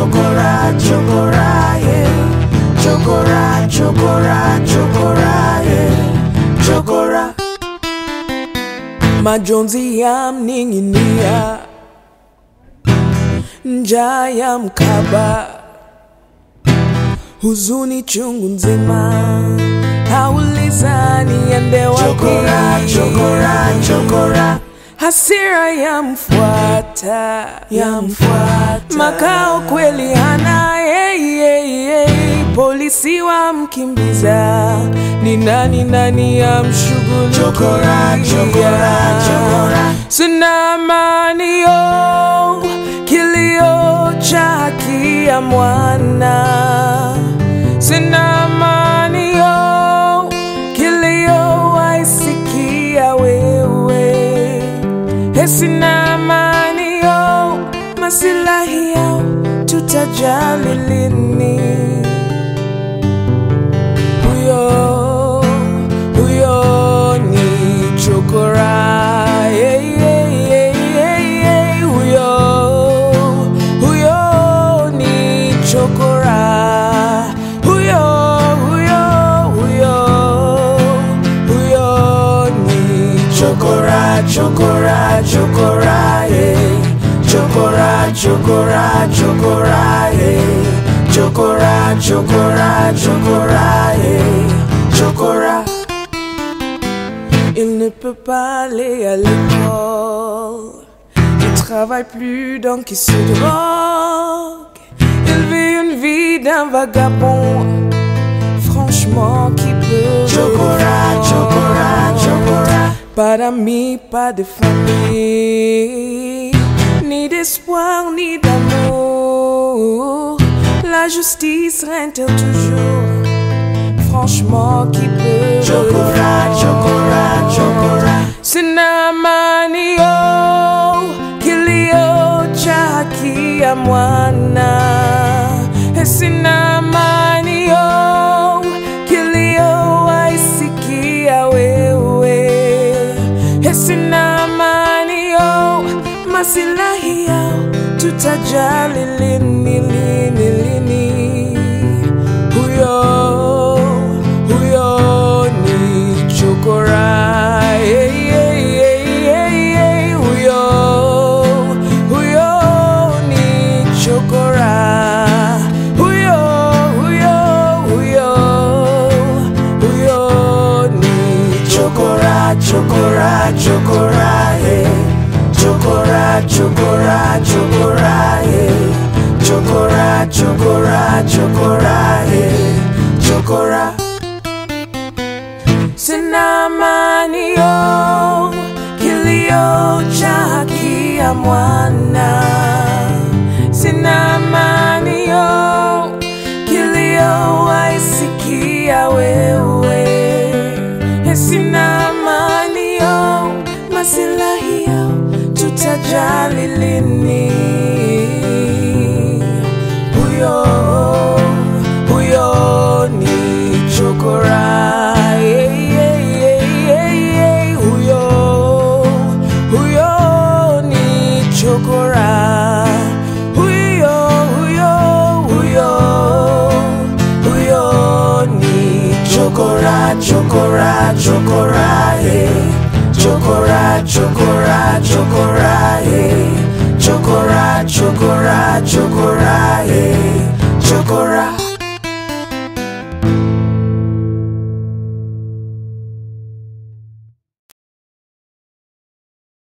chokora, chokora, yeah. Chokora, chokora, chokora, yeah. Chokora. Majonzi yamning'inia, njaa ya mkaba, huzuni chungu nzima, auliza niende wapi? Chokora, chokora, chokora. hasira yamfuata, Yamfuata. makao kweli hana hey, hey, hey. polisi wamkimbiza ni nani nani yamshughulikia Chokora, chokora, chokora. sina amani yo kilio cha haki ya mwana sina amani yo kilio waisikia wewe Sina amani yo, masilahi yao tutajali lini? Huyo huyo ni chokora, yeah, yeah, yeah, yeah, yeah. Huyo huyo ni chokora, huyo huyo huyo huyo ni Chokora, chokora, chokora, yeah. Chokora, chokora, chokora, yeah. Chokora, chokora, chokora, yeah. Chokora. Il ne peut pas aller à l'école. Il travaille plus donc il se drogue. Il vit une vie d'un vagabond. Franchement, qui peut Chokora, le chokora, comprendre? chokora. Pas d'amis, pas de famille, ni d'espoir, ni d'amour. La justice règne-t-elle toujours? Franchement, qui peut le Chokora, chokora, chokora. Sina amani yo, kilio cha haki ya mwana. E Sina amani yo, kilio waisikia wewe. E Sina amani yo, masilahi yao tutajali lini, lini, lini. Huyo, huyo ni chokora. Hey, hey, hey, hey, hey. Huyo, huyo ni chokora. Huyo, huyo, huyo, huyo ni Chokora, chokora, chokora, yeah. Chokora, chokora, chokora, yeah. Chokora, chokora, chokora, yeah. Chokora. Sina amani yo, kilio cha haki ya mwana. Sina amani yo, kilio waisikia wewe. E Sina amani yo, masilahi yao tutajali lini? Huyo huyo ni chokora. Yeah, yeah, yeah, yeah, yeah. Huyo huyo ni chokora. Huyo huyo huyo huyo ni Chokora, chokora, chokora, yeah. Chokora, chokora, chokora, yeah. Chokora, chokora, chokora, yeah.